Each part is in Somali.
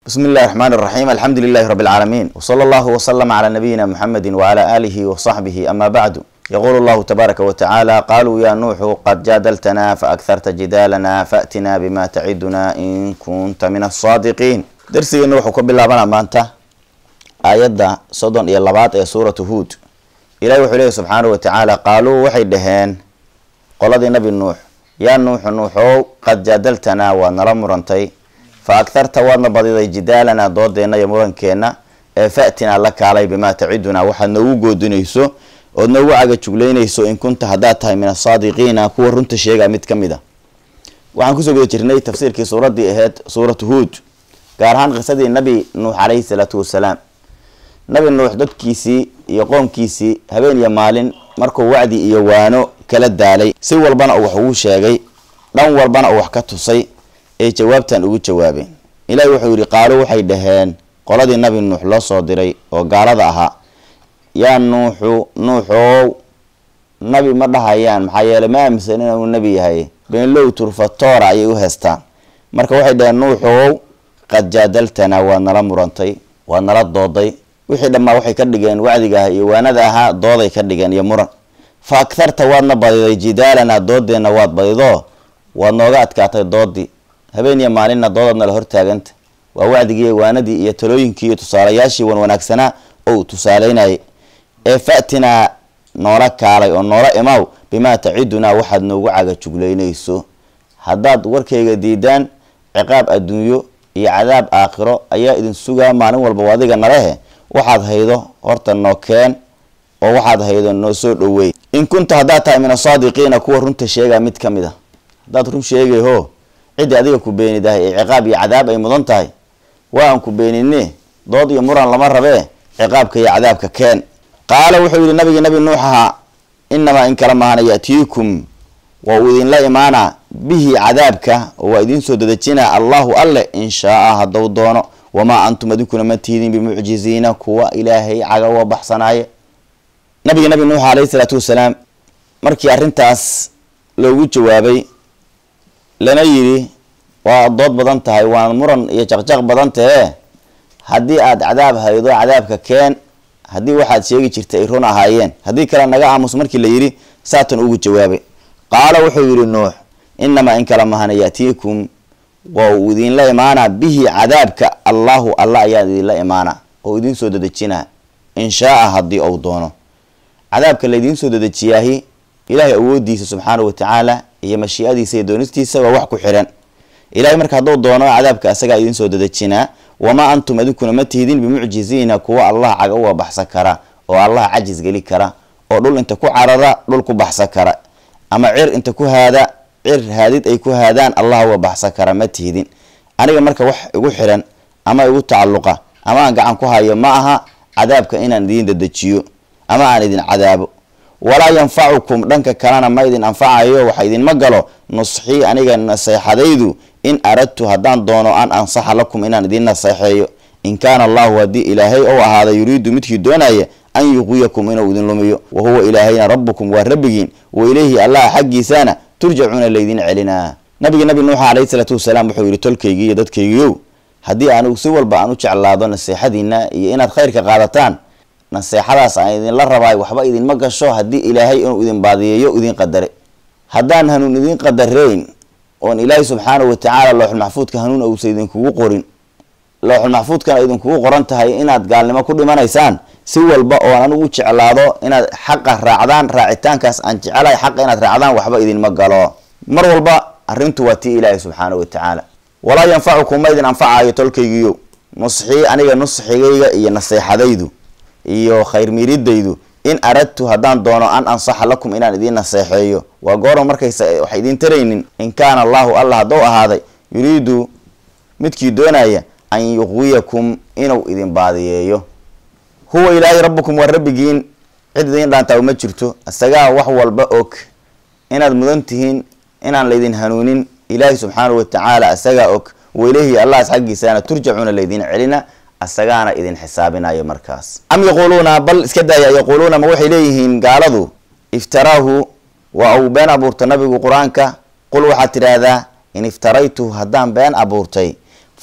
بسم الله الرحمن الرحيم الحمد لله رب العالمين وصلى الله وسلم على نبينا محمد وعلى آله وصحبه أما بعد يقول الله تبارك وتعالى قالوا يا نوح قد جادلتنا فأكثرت جدالنا فأتنا بما تعدنا إن كنت من الصادقين درسي نوح كبلا بنا مانتا آيات صدن إلى لبات إلى سورة هود إلهي وحليه سبحانه وتعالى قالوا وحي دهين قال نبي نوح يا نوح نوحو قد جادلتنا ونرى مرنتي fa agharta waadna badiday jidaalana doodeenna iyo murankeena ee fa'tinaa la kaalay bimaa tacidunaa waxaad noogu goodinayso ood noogu cagajuglaynayso in kunta haddaad tahay min asaadiqiina kuwa runta sheega mid ka mid a waxaan kusoo guda jirnay tafsiirkii suuraddii ahayd suuratu huud gaar ahaan qisadii nabi nuux calayhi salaatu wasalaam nabi nuux dadkiisii iyo qoomkiisii habeen iyo maalin markuu wacdi iyo waano kala daalay si walbana uu wax ugu sheegay dhan walbana uu wax ka tusay ay jawaabtan ugu jawaabeen ilaahi wuxuu yidhi qaalo waxay dhaheen qoladii nabi nuux loo soo diray oo gaalada ahaa yaa nuuxu nuuxow nabi ma dhahayaan maxaa yeeley ma aaminsan inuu nebi yahay beenlow turfatoora ayay u heestaan marka waxay dhaheen nuuxow qad jaadaltanaa waad nala murantay waad nala dooday wixii dhammaa waxay ka dhigeen wacdiga ah iyo waanada ahaa dooday ka dhigeen iyo muran fa agharta waadna badiday jidaalanaa doodeenna waad badido waad nooga adkaatay doodii habeen iyo maalinna doodaadna la hortaaganta waa wacdigii waanadii iyo talooyinkii iyo tusaalayaashii wan wanaagsanaa oo uu tusaaleynayay ee fa'tinaa noola kaalay oo noola imaw bimaa tacidunaa waxaad noogu cagajuglaynayso haddaad warkayga diidaan ciqaab adduunyo iyo cadaab aakhiro ayaa idin sugaa maalin walba adiga nalehe waxaad haydo horta noo keen oo waxaad haydo noo soo dhoweey in kunta haddaad tahay min asaadiqiina kuwa runta sheegaa mid ka mid a haddaad run sheegayho ciddii adiga ku beenidahay ee ciqaab iyo cadaab ay mudan tahay waa aan ku beenine dood iyo muran lama rabee ciqaabka iyo cadaabka keen qaala wuxuu yidhi nabigii nabi nuux ahaa inamaa in kala maahana ya'tiikum waa uu idinla imaanaa bihi cadaabka oo waa idiin soo dadejinaa allahu alle in shaaa hadduu doono wamaa antum adinkuna ma tihdin bimucjiziina kuwa ilaahay cagawa baxsanaaye nabigi nabi nuux alayhi salaatu wasalaam markii arrintaas loogu jawaabay lana yidhi waa dood badan tahay waana muran iyo jaqjaq badan tahee haddii aad cadaab haydo cadaabka keen haddii waxaad sheegi jirta ay run ahaayeen haddii kale naga aamus markii la yidhi saatan ugu jawaabay qaala wuxuu yidhi nuux inamaa in kala mahana ya'tiikum waa uu idinla imaanaa bihi cadaabka allahu alla ayaa idinla imaanaa oo idiin soo dadejinaa in shaaa haddii ou doono cadaabka laydiin soo dadejiyaahi ilaahay awoodiisa subxaana watacaala iyo mashiicadiisa iyo doonistiisa waa wax ku xiran ilahay marka hadduu doono cadaabka asagaa idiin soo dadejinaa wamaa antum adinkuna ma tihdin bimucjiziina kuwa allah caga uga baxsan kara oo allah cajis geli kara oo dhul inta ku carara dhul ku baxsan kara ama cir inta ku haada cir haadid ay ku haadaan allah uga baxsan kara ma tihdin aniga marka wax igu xiran ama igu tacalluqa ama aan gacan ku hayo ma aha cadaabka inaan idiin dadejiyo ama aan idin cadaabo walaa yanfacukum dhanka kalena ma idin anfacayo waxa idinma galo nusxii aniga naseexadaydu in aradtu haddaan doono an ansaxa lakum inaan idin naseexeeyo in kaana allahu haddii ilaahay ou ahaada yuriidu midkii doonaya an yuqwiyakum inuu idin lumiyo wa huwa ilaahayna rabbukum waa rabbigiin wa ilayhi allah xaggiisana turjacuuna laydin celinaa nabiga nabi nuuxa calayhi salaatu wasalaam wuxuu yidhi tolkaygii iyo dadkaygiiow haddii anigu si walba aan u jeclaado naseexadiina iyo inaad khayrka qaadataan naseexadaas aan idinla rabaay waxba idinma gasho haddii ilaahay inuu idin baadiyeeyo idin qadare haddaan hanuun idin qadareyn oon ilaahay subxaanahu watacaala looxulmaxfuudka hanuun uusa idinkugu qorin looxulmaxfuudkana idinkugu qoran tahay inaad gaalnimo ku dhimanaysaan si walba oon anigu jeclaado inaad xaqa raacdaan raacitaankaas aan jecelahay xaqa inaad raacdaan waxba idinma galo mar walba arrintu waa tii ilaahay subxaanahu watacaala walaa yanfacukum ma idin anfacayo tolkaygiyo nusxii aniga nusxigayga iyo naseexadaydu iyo khayr miiridaydu in aradtu haddaan doono an ansaxa lakum inaan idiin naseexeeyo waa gooro markaysa wax idiin taraynin in kaana allahu allah haddou ahaaday yuriidu midkii doonaya an yuqwiyakum inuu idin baadiyeeyo huwa ilaahay rabbukum waa rabbigiin cid idiin dhaantaa uma jirto isagaa wax walba og inaad mudan tihiin inaan laydin hanuunin ilaahay subxaanahu watacaala isagaa og wailayhi allahas xaggiisana turjacuuna laydin celina asagaana idin xisaabinayo markaas am yaquuluuna bal iska daaya yaquuluuna ma waxay leeyihiin gaaladu iftaraahu waa uu been abuurta nabigu qur-aanka qul waxaad tidhaahdaa in iftaraytu haddaan been abuurtay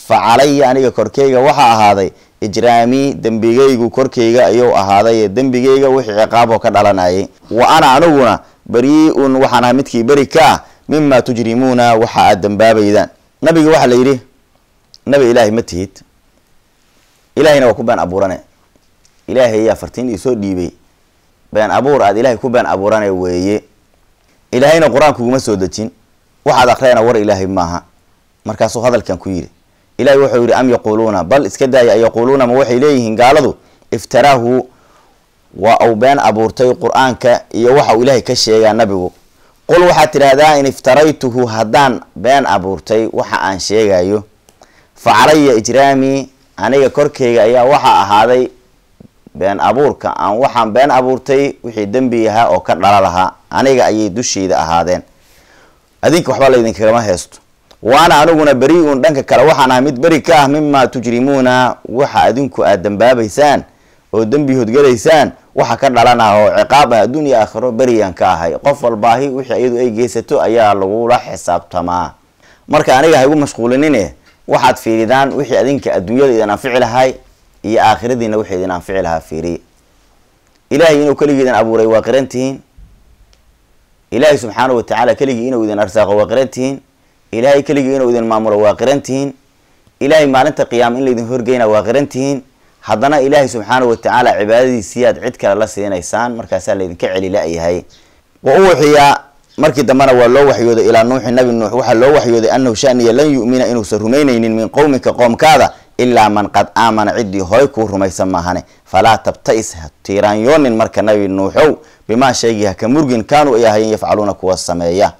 fa calaya aniga korkeyga waxaa ahaaday ijraamii dembigaygu korkeyga ayuu ahaaday dembigayga wixii ciqaaboo ka dhalanayay wa ana aniguna bari-un waxaan ahay midkii beri ka ah mima tujrimuuna waxa aad dambaabaydaan nabiga waxaa la yidhi nabi ilaahay ma tihid ilaahayna waa ku been abuurane ilaahay ayaa fartiin iisoo dhiibay been abuur aad ilaahay ku been abuurane weeye ilaahayna qur-aan kuguma soo dejin waxaad akhriyana war ilaahay maaha markaasuu hadalkan ku yidhi ilahay wuxuu yidhi am yaquuluuna bal iska daaya an yaquuluuna ma waxay leeyihiin gaaladu iftaraahu waa uu been abuurtay qur-aanka iyo waxa uu ilaahay ka sheegaa nabigu qul waxaad tidhaahdaa in iftaraytuhu haddaan been abuurtay waxa aan sheegayo fa calaya ijraamii aniga korkeyga ayaa waxaa ahaaday been abuurka aan waxaan been abuurtay wixii dembi ahaa oo ka dhala lahaa aniga ayay dusheyda ahaadeen adinka waxba laydinkagama heesto waana aniguna beri-un dhanka kale waxaan ahay mid beri ka ah mima tujrimuuna waxa adinku aad dambaabaysaan oo dembi hodgalaysaan waxa ka dhalanah oo ciqaab ah adduunya aakhiro beriyaan ka ahay qof walbaahi wixii iyadu ay geysato ayaa lagula xisaabtamaa marka aniga ha igu mashquulinine waxaad fiiridaan wixii adinka adduunyada idin anfici lahay iyo aakhiradiina wixii idin anfici lahaa fiiriya ilaahay inuu keligiidan abuuray waa qirantihiin ilaahay subxaana wa tacaala keligii inuu idin arsaaqo waa qirantihiin ilaahay keligii inuu idin maamulo waa qirantihiin ilaahay maalinta qiyaama in laydin horgeyna waa qirantihiin haddana ilaahay subxaana wa tacaala cibaadadiisiyaad cid kale la siinaysaan markaasaa laydinka celi la-yahay wa uwaxiyaa markii dambena waa loo waxyooday ilaa nuuxi nabi nuux waxaa loo waxyooday anahu shaniya lan yu'mina inuusan rumaynaynin min qowmika qoomkaada ilaa man qad aamana ciddii horay kuu rumaysan maahane falaa tabtais ha tiiraanyoonin marka nabi nuuxow bimaa sheegii haka murgin kaanuu ay ahayen yafcaluuna kuwa sameeya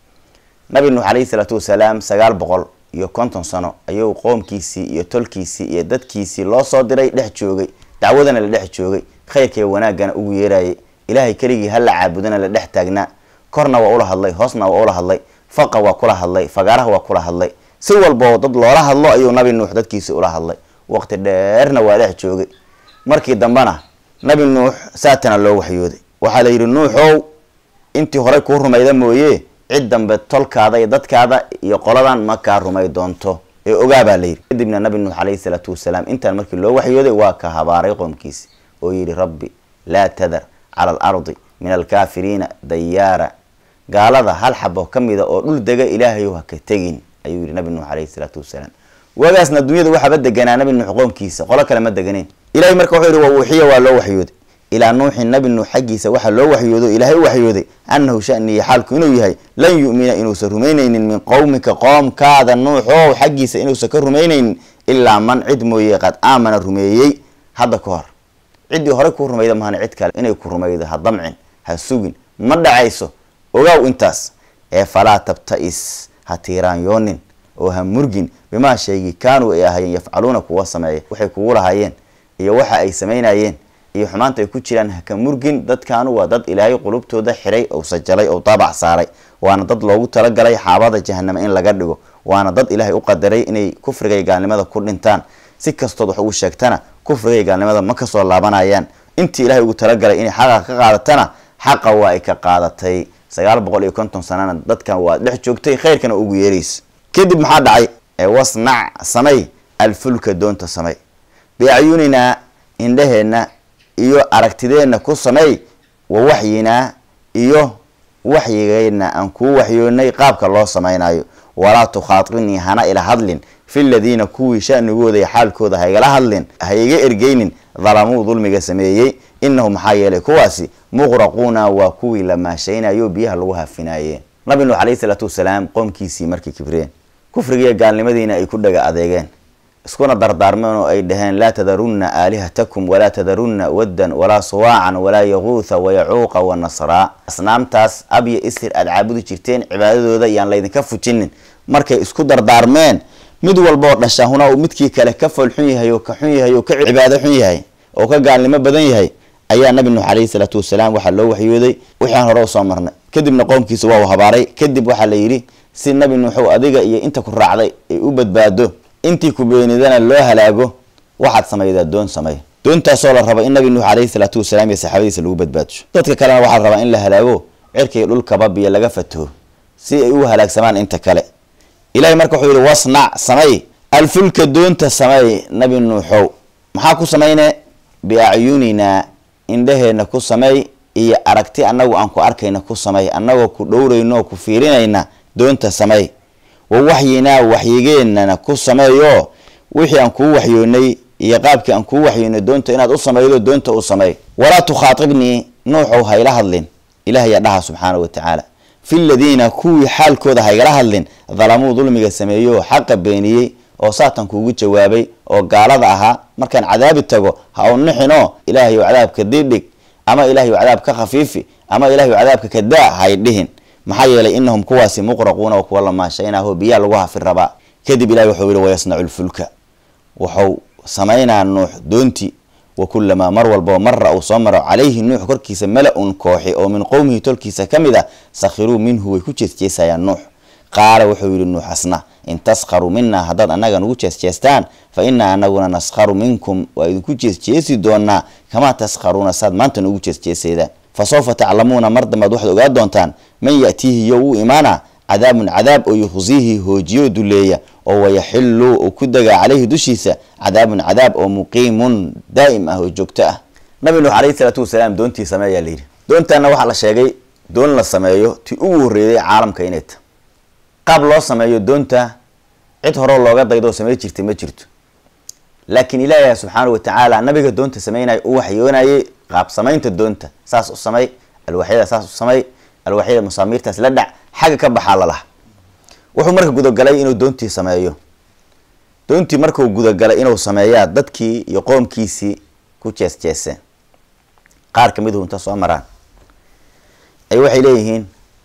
nabi nuux calayhi salaatu wasalaam sagaal boqol iyo konton sano ayuu qoomkiisii iyo tolkiisii iyo dadkiisii loo soo diray dhex joogay dacwadana la dhex joogay khayrkaiy wanaagana ugu yeerayay ilaahay keligii hala caabudana la dhex taagnaa korna waa ula hadlay hoosna waa ula hadlay faqa waa kula hadlay fagaaraha waa kula hadlay si walbao dad loola hadlo ayuu nabi nuux dadkiisi ula hadlay waqti dheerna waa dhex joogay markii dambena nabi nuux saatana loo waxyooday waxaa la yidhi nuuxow intii horey kuu rumayda mooye cid dambe tolkaada iyo dadkaada iyo qoladan ma kaa rumay doonto ee ogaa baa layidhi kadibna nabi nuux calayhi salaatu wasalaam intaan markii loo waxyooday waa ka habaaray qoomkiisi oo yidhi rabbi laa tadar cala alardi min alkaafiriina dayaara gaalada hal xabo ka mida oo dhul dega ilaahayow ha ka tegin ayuu yihi nabi nuux calayhi salaatu wasalaam waagaasna dunyada waxaaba deganaa nabi nuux qoomkiisa qolo kale ma deganeen ilahay marka wuxuu yihi wa uuxiya waa loo waxyooday ilaa nuuxin nabi nuux xaggiisa waxaa loo waxyoodo ilaahay u waxyooday annahu shaniya xaalku inuu yahay lan yu'mina inuusan rumaynaynin min qowmika qoomkaada nuuxow xaggiisa inuusan ka rumaynaynin ilaa man cid mooye qad aamana rumeeyey hadda ka hor ciddii horey kuu rumayda mahana cid kale inay ku rumaydo ha damcin ha sugin ma dhacayso ogaaw intaas ee falaa tabtais ha tiiraanyoonin oo ha murgin bimaa sheegi kaanuu ay ahayeen yafcaluuna kuwa sameeya waxay kugu lahaayeen iyo waxa ay samaynayeen iyo xumaanta ay ku jiraan haka murgin dadkaanu waa dad ilaahay qulubtooda xiray ou sajalay ou daabac saaray waana dad loogu talagalay xaabada jahanama in laga dhigo waana dad ilaahay u qadaray inay kufrigay gaalnimada ku dhintaan si kastood wax ugu sheegtana kufrigay gaalnimada ma kasoo laabanayaan intii ilahay ugu talagalay inay xaqa ka qaadatana xaqa waa ay ka qaadatay sagaal boqol iyo konton sanana dadkan waa dhex joogtay khayrkana ugu yeeraysa kadib maxaa dhacay wasnac samay alfulka doonta samay biacyuninaa indhaheenna iyo aragtideenna ku samey wa waxyinaa iyo waxyigeenna aan kuu waxyoonay qaabka loo samaynayo walaa tukhaatinii hana ila hadlin fi ladiina kuwii shanigooda iyo xaalkooda haygala hadlin hayga ergeynin dalamuu dulmiga sameeyey inahu maxaa yeelay kuwaasi muqraquuna waa kuwii la maashaynayo biyaha lagu hafinaayeen nabi nuux calayhi salaatu wasalaam qoomkiisii markay kibreen kufrigiiyo gaalnimadiina ay ku dhaga adeegeen iskuna dardaarmeen oo ay dhaheen laa tadarunna aalihatakum walaa tadarunna waddan walaa suwaacan walaa yaquutha wayacuuqa wanasraa asnaamtaas abya isir aada caabudi jirteen cibaadadooda yaan laydinka fujinin markay isku dardaarmeen mid walbaoo dhashahuna uu midkii kale ka fool xun yahay oo ka xun yahay oo ka cibaado xun yahay oo ka gaalnimo badan yahay ayaa nabi nuux calayhi salaatu wasalaam waxaa loo waxyooday wixii aan hore usoo marnay kadibna qoomkiisa waa u habaaray kadib waxaa la yidhi si nabi nuuxow adiga iyo inta ku raacday ay u badbaado intii ku beenidana loo halaago waxaad samaydaa doon samey doontaasoo la raba in nabi nuux calayhi salaatu wasalaam iyo saxaabadiisa lagu badbaadsho dadka kalena waxaa rabaa in la halaago cirkay dhulkaba biyo laga fataho si ay u halaagsamaan inta kale ilahay marka wuxuu yihi wasnac samay alfulka doonta samey nabi nuuxow maxaa ku samayne biacyuninaa indhaheena ku samey iyo aragti annagu aan ku arkayna ku samey annagoo ku dhowrayno ku fiirinayna doonta samey wa waxyinaa waxyigeenana ku sameeyo wixii aan kuu waxyoonay iyo qaabkii aan kuu waxyoonay doonta inaad u sameydo doonta u samey walaa tukhaatibnii nuuxow hayla hadlin ilaahyaa dhaha subxaana wa tacaala fi ladiina kuwii xaalkooda haygala hadlin dalamuu dulmiga sameeyo xaqa beeniyey oo saatan kuugu jawaabay oo gaalada ahaa markaan cadaabi tago ha u nixinoo ilaahayu cadaabka didhig ama ilahayu cadaab ka khafiifi ama ilahayu cadaabka ka daa hay dhihin maxaa yeelay inahum kuwaasi muqraquuna oo kuwa lamaashaynaho biyaa lagu hafi rabaa kadib ilahi wuxuu yihi wayasnacu lfulka wuxuu samaynaa nuux doontii wa kulamaa mar walbao mara uu soo maro calayhi nuux korkiisa mala-un kooxi oo min qowmihi tolkiisa ka mid a sakhiruu minhu way ku jeesjeesayaan nuux qaala wuxuu yihi nuux asna in taskharuu minaa haddaad annaga nugu jeesjeestaan fa inaa anaguna naskharu minkum waa idinku jeesjeesi doonaa kamaa taskharuuna saad maanta nugu jeesjeeseedaan fa sawfa taclamuuna mar dambaad waxaad ogaa doontaan man ya'tiihi yo uu imaana cadaabun cadaab oo yukhsiihi hoojiyo duleeya oo wayaxilu uu ku degaa caleyhi dushiisa cadaabun cadaab oo muqiimun daa'im ah oo joogto ah nabi nuux calayhi salaatu wasalaam doontii sameeyaa layidhi doontaana waxaa la sheegay doon la sameeyo ti ugu horreeyay caalamka inay ta qaab loo sameeyo doonta cid horeo looga daydo samey jirtay ma jirto laakiin ilaahi subxaana wa tacaala nabiga doonta sameynaya u waxyoonayay qaab samaynta doonta saas u samey alwaxyada saas u samey alwaxyada musaamiirtaas la dhac xagga ka baxaa lalaha wuxuu marka gudagalay inuu doontii sameeyo doontii markuu gudagalay inuu sameeyaa dadkii iyo qoomkiisii ku jees jeeseen qaar ka miduhu inta soo maraan ay waxay leeyihiin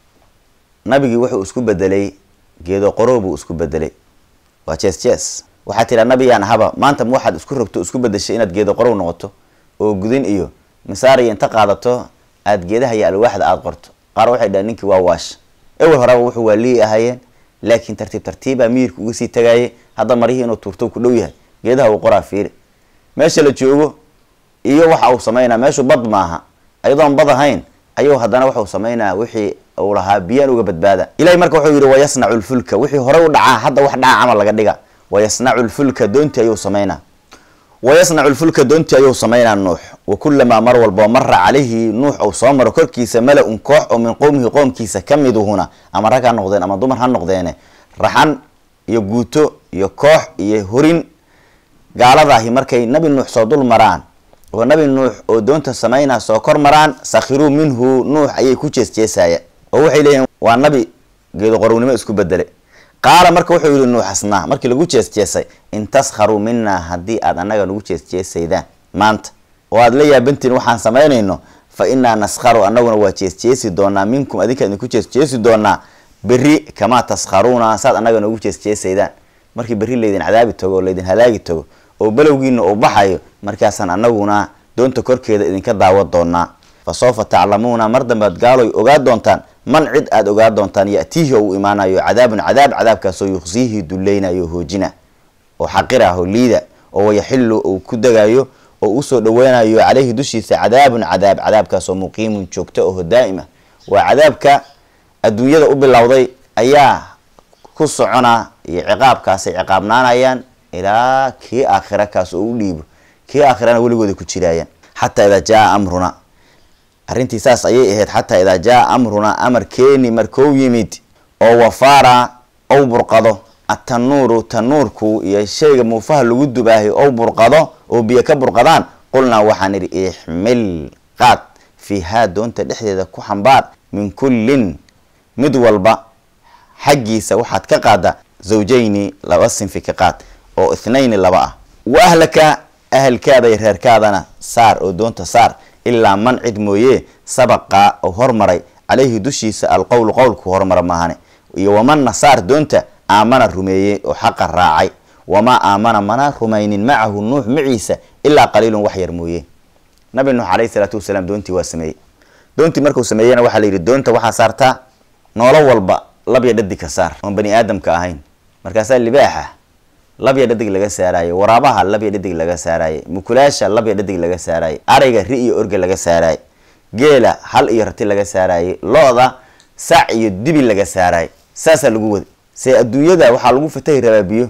nabigii wuxuu isku bedelay geedo qorow buu isku bedelay waa jees jees waxaa tiraa nabiyaan ahaba maanta ma waxaad isku rogto isku bedeshay inaad geedo qorow noqoto oo gudin iyo misaariya inta qaadato aada geedaha iyo alwaaxda aada qorto qaar waxay dhahen ninkii waa waash ewel horeba wuxuu waa lii ahaayeen laakiin tartiib tartiibaa miyirka uga sii tagaayay hadda marihii inuu tuurto ku dhow yahay geedaha uu qoraa fiiri meesha la joogo iyo waxa uu sameynaa meeshu bad maaha ayadoon bad ahayn ayuu haddana waxau sameynaa wixii uu lahaa biyaan uga badbaada ilahay marka wuxuu yihi wayasnacu lfulka wixii hore u dhacaa hadda wax dhaca camal laga dhiga wayasnacu lfulka doontii ayuu sameynaa wayasnacu lfulka doontii ayuu sameynaa nuux wa kulamaa mar walboo mara calayhi nuux uu soo maro korkiisa mala-un koox oo min qowmihi qoomkiisa ka miduhuna ama rag ha noqdeen ama dumar ha noqdeene raxan iyo guuto iyo koox iyo horin gaaladaahi markay nabi nuux soo dul maraan oo nabi nuux oo doonta sameynaa soo kor maraan sakhiruu minhu nuux ayay ku jeesjeesaya oo waxay leeyihin waa nabi geedo qorownimo isku bedele qaala marka wuxuu yihi nuux asnaa markii lagu jeesjeesay in taskharuu minaa haddii aad annaga nagu jeesjeesaydaan maanta oo aad la yaabantiin waxaan samaynayno fa inaa naskharu annaguna waa jeesjeesi doonaa minkum adinka idinku jeesjeesi doonaa berri kamaa taskharuuna saad annaga nagu jeesjeesaydaan markii berri laydin cadaabi tago oo laydin halaagi tago oo belowgiina uu baxayo markaasaan annaguna doonta korkeeda idinka daawa doonaa fa sawfa taclamuuna mar dambead gaaloy ogaa doontaan man cid aada ogaa doontaan ya'tiihi oo uu imaanayo cadaabun cadaab cadaabkaasoo yukhsiihi dulleynayo hoojina oo xaqira ah oo liida oo wayaxilu uu ku degayo oo usoo dhaweynayo caleyhi dushiisa cadaabun cadaab cadaabkaasoo muqiimun joogto oo daa'ima waa cadaabka adduunyada u bilowday ayaa ku socona iyo ciqaabkaasay ciqaabnaanayaan ilaa kii aakhira kaas oo u dhiibo kii aakhirana weligooda ku jiraayaan xataa idaa jaa amruna arrintii saas ayay ahayd xataa idaa jaa amruna amar keeni markou yimid oo wafaara ou burqado atanuuru tanuurku iyo shayga muufaha lagu dubaahay ou burqado oo biyo ka burqadaan qulnaa waxaan idhi ixmil qaad fiihaa doonta dhexdeeda ku xambaar min kullin mid walba xaggiisa waxaad ka qaada zawjayni laba sinfi ka qaad oo ithnayni laba ah wa ahlaka ahalkaada iyo reerkaadana saar oo doonta saar ilaa man cid mooye sabaqa oo hormaray caleyhi dushiisa alqowlu qowlku hormara maahane iyo wamanna saar doonta aamana rumeeyey oo xaqa raacay wamaa aamana mana rumaynin macahu nuux maciisa ilaa qaliilun wax yar mooye nabi nuux caleyhi salaatu wasalaam doontii waa sameeyey doontii markuu sameeyena waxaa la yidhi doonta waxaa saartaa noolo walba labya dhadig ka saar oon bani aadamka ahayn markaasaa libaaxa labya dhadig laga saaraaye waraabaha labya dhadig laga saaraaye mukulaasha labya dhadig laga saaraaye ariga ri iyo orga laga saaraaye geela hal iyo rati laga saaraaye lo-da sac iyo dibi laga saaraaye saasaa lagu wada see adduunyada waxaa lagu fatahi rabaa biyo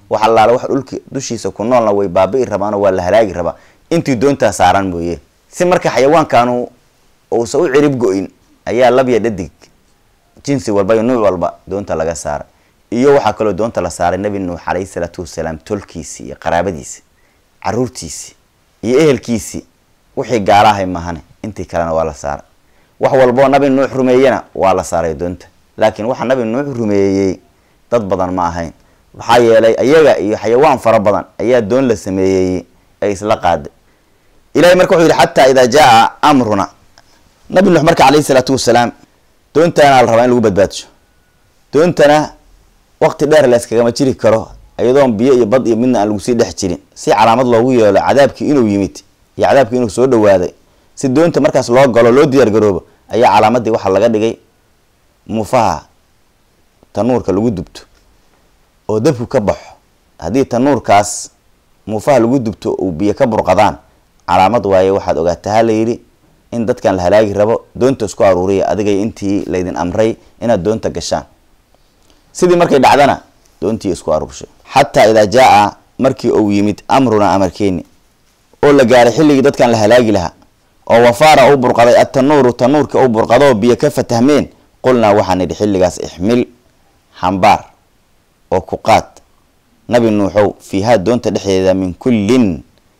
wax allaale wax dhulki dushiisa ku noolna way baabi'i rabaanoo waa la halaagi rabaa intii doontaa saaran mooye si marka xayawaankaanu uusa u cirib go-in ayaa labya dhadig jinsi walba iyo nuuc walba doonta laga saaray iyo waxaa kaloo doonta la saaray nabi nuux calayhi salaatu wasalaam tolkiisii iyo qaraabadiisi caruurtiisii iyo ehelkiisii wixii gaalahay mahane intii kalena waa la saaray wax walboo nabi nuux rumeeyena waa la saaray doonta laakiin waxa nabi nuux rumeeyey dad badan ma ahayn maxaa yeelay ayaga iyo xayawaan fara badan ayaa doon la sameeyey ay isla qaaday ilahay marka wuxuu yihi xataa idaa jaa amruna nabi nuux marka calayhi salaatu wasalaam doontaana la rabaa in lagu badbaadsho doontana waqti dheer la iskagama jiri karo iyadoon biyo iyo bad iyo midna aan lagu sii dhex jirin si calaamad loogu yeelo cadaabkii inuu yimid iyo cadaabkii inuu soo dhawaaday si doonta markaas loo galo loo diyaar garoobo ayaa calaamadii waxaa laga dhigay muufaha tanuurka lagu dubto oo dabku ka baxo haddii tanuurkaas muufaha lagu dubto uu biyo ka burqadaan calaamad waaye waxaad ogaataa ha la yidhi in dadkan la halaagi rabo doonta isku aruuriya adigay intii laydin amray inaad doonta gashaan sidii markay dhacdana doontii isku aruurshay xataa idaa jaa markii uu yimid amruna amarkeeni oo la gaaray xilligii dadkan la halaagi lahaa oo wafaara uu burqaday attanuuru tanuurka uu burqadoo biyo ka fatahmeen qulnaa waxaan nidhi xilligaas ixmil xambaar oo ku qaad nabi nuuxow fiihaa doonta dhexdeeda min kullin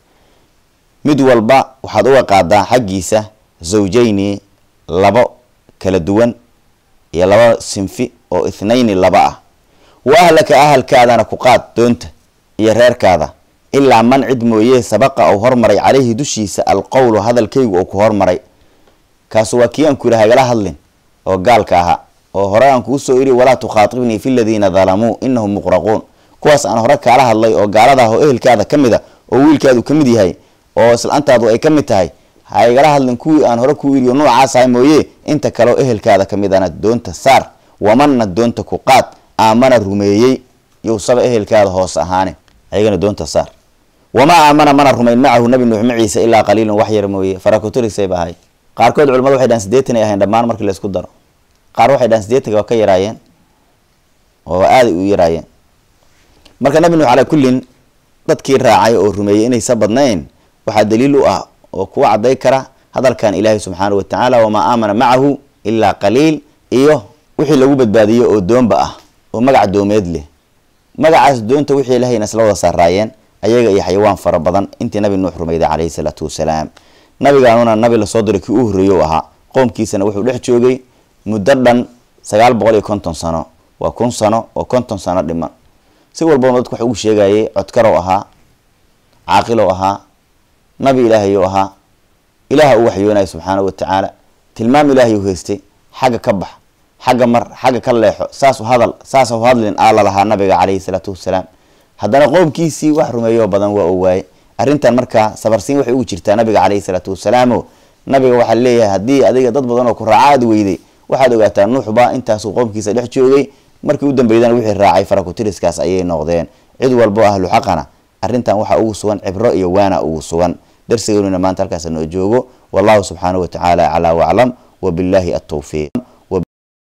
mid walba waxaad uga qaadaa xaggiisa zawjayni labo kala duwan iyo laba sinfi oo ithnayni laba ah wa ahlaka ahalkaadana ku qaad doonta iyo reerkaada ilaa man cid mooye sabaqa uu hormaray caleyhi dushiisa alqowlu hadalkaygu uu ku hormaray kaasu waa kii aan ku yidhi hagala hadlin oo gaalka ahaa oo hore aan kuu soo iri walaa tukhaatibnii fi ladiina dalamuu inahum muqraquun kuwaas aan hore kaala hadlay oo gaaladaah oo ehelkaada ka mid a oo wiilkaadu ka mid yahay oo islaantaadu ay ka mid tahay ha igala hadlin kuwii aan hore kuu iriyo noocaas ahay mooye inta kaleo ehelkaada ka midana doonta saar wamanna doonta ku qaad aamana rumeeyey yowsaba ehelkaada hoos ahaane ayagana doonta saar wamaa aamana mana rumayn macahu nabi nuux maciisa ilaa qaliilun wax yar mooye farakuturisayba ahay qaarkood culimadu waxay dhahan sideetan ay ahayn dhammaan markii laysku daro qaar waxay dhahan sideetanka waa ka yaraayeen oo aaday u yaraayeen marka nabi nuux calaa kullin dadkii raacay oo rumeeyey inaysa badnayn waxaa daliil u ah oo kuwa cadday kara hadalkan ilaahay subxaana wa tacaala wamaa aamana macahu ilaa qaliil iyo wixii lagu badbaadiyey oo doonba ah oo magac doomeed leh magacaas doonta wixii ilahayna isla wada saaraayeen ayaga iyo xayawaan fara badan intii nabi nuux rumayday calayhi salaatu wasalaam nabigaanuna nabi lasoo diray kii u horreeye u ahaa qoomkiisana wuxuu dhex joogay muddo dhan sagaal boqol iyo konton sano waa kun sano oo konton sano dhiman si walbaba dadku wax ugu sheegayay codkarow ahaa caaqilow ahaa nabi ilaahayu ahaa ilaaha u waxyoonaya subxaana wa tacaala tilmaam ilaahay u haystay xagga ka bax xagga mar xagga ka leexo saasu hadal saasa hadlin aa lalahaa nabiga caleyhi salaatu wasalaam haddana qoomkiisii wax rumeeyoo badan waa u waaye arrintan markaa sabarsiin waxay ugu jirtaa nabiga caleyhi salaatu wasalaamo nabiga waxaa leeyahay haddii adiga dad badan oo ku raacaad weyday waxaad ogaataa nuuxba intaasuu qoomkiisa dhex joogay markii u dambeydana wixii raacay farakutiriskaas ayay noqdeen cid walbo ahlu xaqana arrintan waxaa ugu sugan cibro iyo waana ugu sugan darsigeennuna maanta halkaas noo joogo wallahu subxaanahu wa tacaala aclaa waclam wabillahi altawfiiq